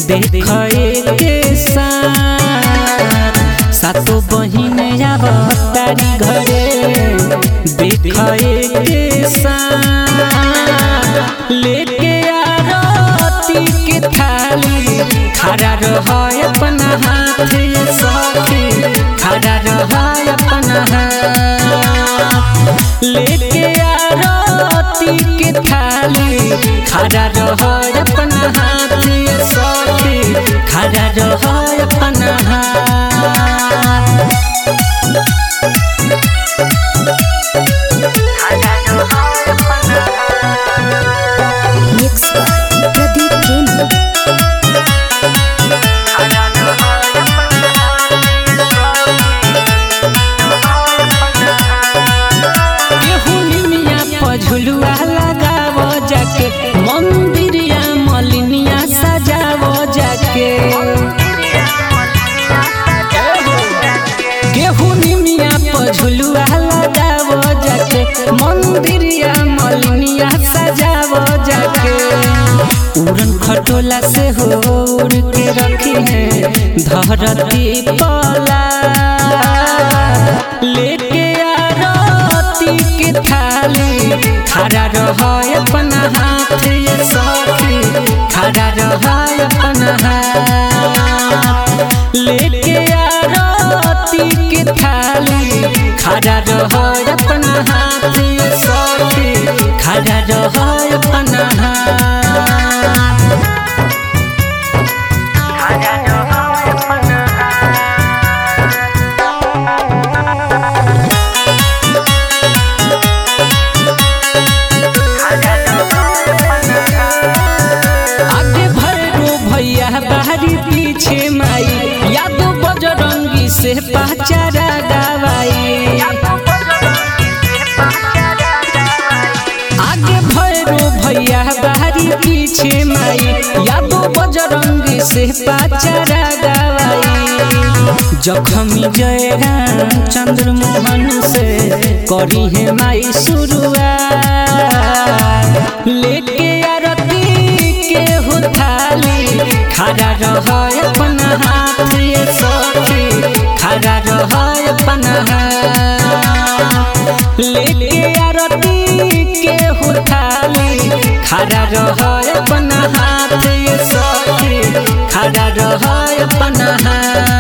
देखे के साथ सातो बहिन आब तारी घरे देखे के साथ लेके आरती के थाली खड़ा रह अपना हाथ सखी खड़ा रह अपना हाथ लेके आरती के थाली खड़ा रह अपना हाथ सखी खड़ा रह अपना हाथ Mixed by Pradeep Premi. केहू निमिया पझुलुआ लगाव जाके मंदिरिया मलिनिया सजाव जाके केहू निमिया पझुलुआ लगाव जाके मंदिरिया मलिनिया सजाव जाके उड़न खटोला से हो उड़ के रखी है धरती पला लेके आरती के थाली खड़ा रह अपना हाथ ये सखी खड़ा रह अपना हाथ लेके आरती के थाली खड़ा रह अपना हाथ ये सखी खड़ा रह अपना हाथ आगे भैरो भैया बाहरी पीछे माई यादो बजरंगी से पहचारा गवाई आगे भैरो भैया बाहरी पीछे माई यादो बजरंगी से पहचारा गवाई जखमी जय राम चंद्र मोहन से करी है माई शुरुआत लेके आरती के हो थाली खड़ा रह अपना हाथ ये सखी खड़ा रह अपना हाथ लेके आरती के हो थाली खड़ा रह अपना हाथ ये सखी खड़ा रह अपना हाथ